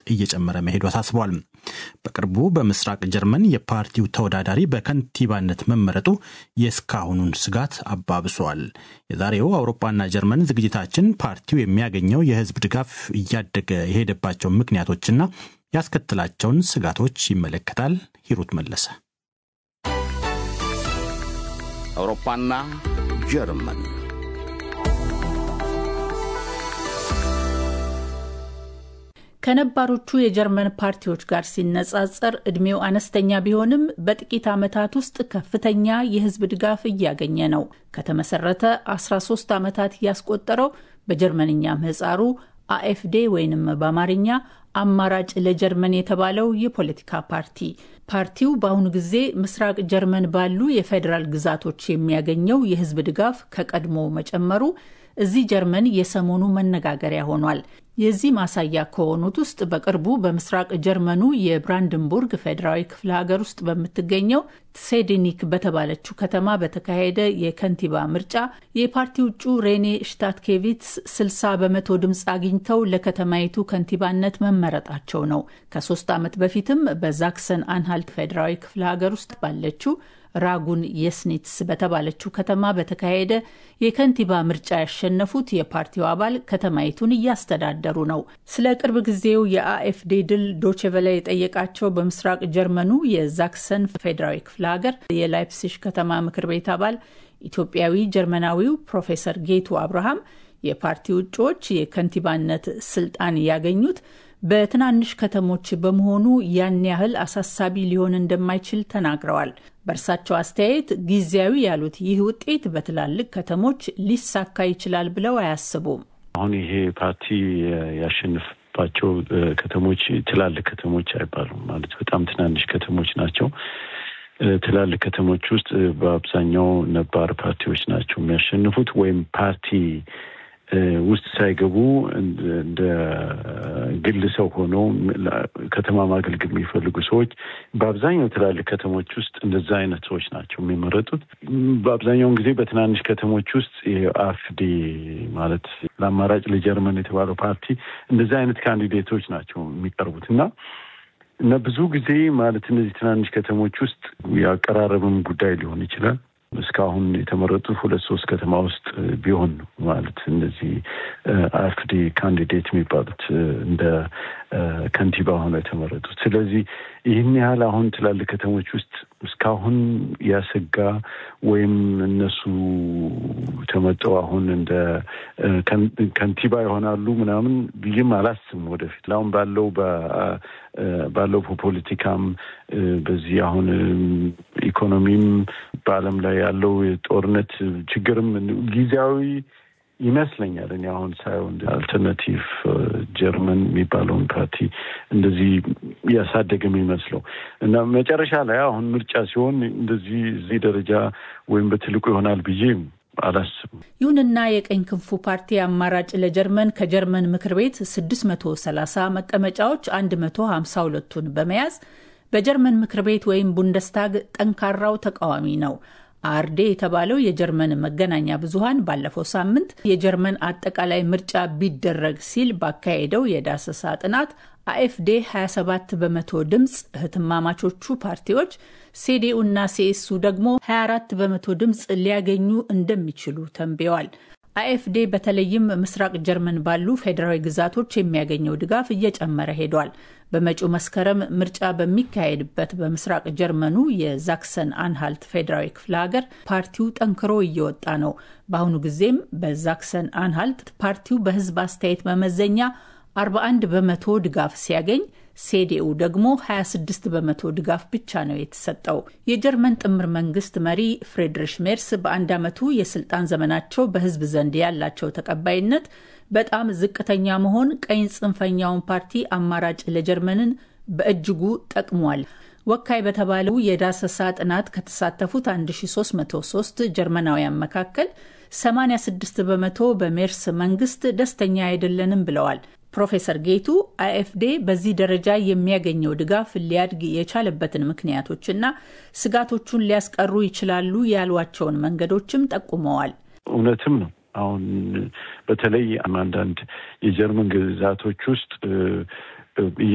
እየጨመረ መሄዱ አሳስቧል። በቅርቡ በምስራቅ ጀርመን የፓርቲው ተወዳዳሪ በከንቲባነት መመረጡ የእስካሁኑን ስጋት አባብሷል። የዛሬው አውሮፓና ጀርመን ዝግጅታችን ፓርቲው የሚያገኘው የህዝብ ድጋፍ እያደገ የሄደባቸው ምክንያቶችና ያስከትላቸውን ስጋቶች ይመለከታል። ሂሩት መለሰ። አውሮፓና ጀርመን ከነባሮቹ የጀርመን ፓርቲዎች ጋር ሲነጻጸር እድሜው አነስተኛ ቢሆንም በጥቂት ዓመታት ውስጥ ከፍተኛ የህዝብ ድጋፍ እያገኘ ነው። ከተመሰረተ 13 ዓመታት ያስቆጠረው በጀርመንኛ ምህጻሩ አኤፍዴ ወይንም በአማርኛ አማራጭ ለጀርመን የተባለው የፖለቲካ ፓርቲ ፓርቲው በአሁኑ ጊዜ ምስራቅ ጀርመን ባሉ የፌዴራል ግዛቶች የሚያገኘው የህዝብ ድጋፍ ከቀድሞ መጨመሩ እዚህ ጀርመን የሰሞኑ መነጋገሪያ ሆኗል። የዚህ ማሳያ ከሆኑት ውስጥ በቅርቡ በምስራቅ ጀርመኑ የብራንድንቡርግ ፌዴራዊ ክፍለ ሀገር ውስጥ በምትገኘው ትሴድኒክ በተባለችው ከተማ በተካሄደ የከንቲባ ምርጫ የፓርቲ እጩ ሬኔ ሽታትኬቪትስ 60 በመቶ ድምፅ አግኝተው ለከተማይቱ ከንቲባነት መመረጣቸው ነው። ከሶስት ዓመት በፊትም በዛክሰን አንሃልት ፌዴራዊ ክፍለ ሀገር ውስጥ ባለችው ራጉን የስኒትስ በተባለችው ከተማ በተካሄደ የከንቲባ ምርጫ ያሸነፉት የፓርቲው አባል ከተማይቱን እያስተዳደሩ ነው። ስለ ቅርብ ጊዜው የአኤፍዴ ድል ዶችቨለ የጠየቃቸው በምስራቅ ጀርመኑ የዛክሰን ፌዴራዊ ክፍለ ሀገር የላይፕሲሽ ከተማ ምክር ቤት አባል ኢትዮጵያዊ ጀርመናዊው ፕሮፌሰር ጌቱ አብርሃም የፓርቲው እጩዎች የከንቲባነት ስልጣን ያገኙት በትናንሽ ከተሞች በመሆኑ ያን ያህል አሳሳቢ ሊሆን እንደማይችል ተናግረዋል። በእርሳቸው አስተያየት ጊዜያዊ ያሉት ይህ ውጤት በትላልቅ ከተሞች ሊሳካ ይችላል ብለው አያስቡም። አሁን ይሄ ፓርቲ ያሸንፍባቸው ከተሞች ትላልቅ ከተሞች አይባሉም። ማለት በጣም ትናንሽ ከተሞች ናቸው። ትላልቅ ከተሞች ውስጥ በአብዛኛው ነባር ፓርቲዎች ናቸው የሚያሸንፉት ወይም ፓርቲ ውስጥ ሳይገቡ እንደ ግል ሰው ሆነው ከተማ ማገልገል የሚፈልጉ ሰዎች በአብዛኛው ትላልቅ ከተሞች ውስጥ እንደዛ አይነት ሰዎች ናቸው የሚመረጡት። በአብዛኛውን ጊዜ በትናንሽ ከተሞች ውስጥ የአፍዲ ማለት ለአማራጭ ለጀርመን የተባለው ፓርቲ እንደዛ አይነት ካንዲዴቶች ናቸው የሚቀርቡት እና እና ብዙ ጊዜ ማለት እነዚህ ትናንሽ ከተሞች ውስጥ የአቀራረብም ጉዳይ ሊሆን ይችላል እስካሁን የተመረጡት ሁለት ሶስት ከተማ ውስጥ ቢሆን ነው ማለት እነዚህ አፍዲ ካንዲዴት የሚባሉት እንደ ከንቲባ ሆነው የተመረጡት። ስለዚህ ይህን ያህል አሁን ትላልቅ ከተሞች ውስጥ እስካሁን ያሰጋ ወይም እነሱ ተመጠው አሁን እንደ ከንቲባ ይሆናሉ ምናምን ብዬም አላስብም። ወደፊት አሁን ባለው ባለው ፖለቲካም በዚህ አሁን ኢኮኖሚም በዓለም ላይ ያለው የጦርነት ችግርም ጊዜያዊ ይመስለኛል። እኔ አሁን ሳየው አልተርናቲቭ ጀርመን የሚባለውን ፓርቲ እንደዚህ እያሳደገ የሚመስለው እና መጨረሻ ላይ አሁን ምርጫ ሲሆን እንደዚህ እዚህ ደረጃ ወይም በትልቁ ይሆናል ብዬ አላስብም። ይሁንና የቀኝ ክንፉ ፓርቲ አማራጭ ለጀርመን ከጀርመን ምክር ቤት 630 መቀመጫዎች 152ቱን በመያዝ በጀርመን ምክር ቤት ወይም ቡንደስታግ ጠንካራው ተቃዋሚ ነው። አርዴ የተባለው የጀርመን መገናኛ ብዙኃን ባለፈው ሳምንት የጀርመን አጠቃላይ ምርጫ ቢደረግ ሲል ባካሄደው የዳሰሳ ጥናት አኤፍዴ 27 በመቶ ድምፅ፣ እህትማማቾቹ ፓርቲዎች ሴዴኡ እና ሴኤሱ ደግሞ 24 በመቶ ድምፅ ሊያገኙ እንደሚችሉ ተንብየዋል። አኤፍዴ በተለይም ምስራቅ ጀርመን ባሉ ፌዴራዊ ግዛቶች የሚያገኘው ድጋፍ እየጨመረ ሄዷል። በመጪው መስከረም ምርጫ በሚካሄድበት በምስራቅ ጀርመኑ የዛክሰን አንሃልት ፌዴራዊ ክፍለ ሀገር ፓርቲው ጠንክሮ እየወጣ ነው። በአሁኑ ጊዜም በዛክሰን አንሃልት ፓርቲው በሕዝብ አስተያየት መመዘኛ 41 በመቶ ድጋፍ ሲያገኝ ሴዴኡ ደግሞ 26 በመቶ ድጋፍ ብቻ ነው የተሰጠው። የጀርመን ጥምር መንግስት መሪ ፍሬድሪሽ ሜርስ በአንድ ዓመቱ የስልጣን ዘመናቸው በህዝብ ዘንድ ያላቸው ተቀባይነት በጣም ዝቅተኛ መሆን ቀኝ ጽንፈኛውን ፓርቲ አማራጭ ለጀርመንን በእጅጉ ጠቅሟል። ወካይ በተባለው የዳሰሳ ጥናት ከተሳተፉት 1303 ጀርመናውያን መካከል 86 በመቶ በሜርስ መንግስት ደስተኛ አይደለንም ብለዋል። ፕሮፌሰር ጌቱ አይኤፍዴ በዚህ ደረጃ የሚያገኘው ድጋፍ ሊያድግ የቻለበትን ምክንያቶችና ስጋቶቹን ሊያስቀሩ ይችላሉ ያሏቸውን መንገዶችም ጠቁመዋል። እውነትም ነው። አሁን በተለይ አንዳንድ የጀርመን ግዛቶች ውስጥ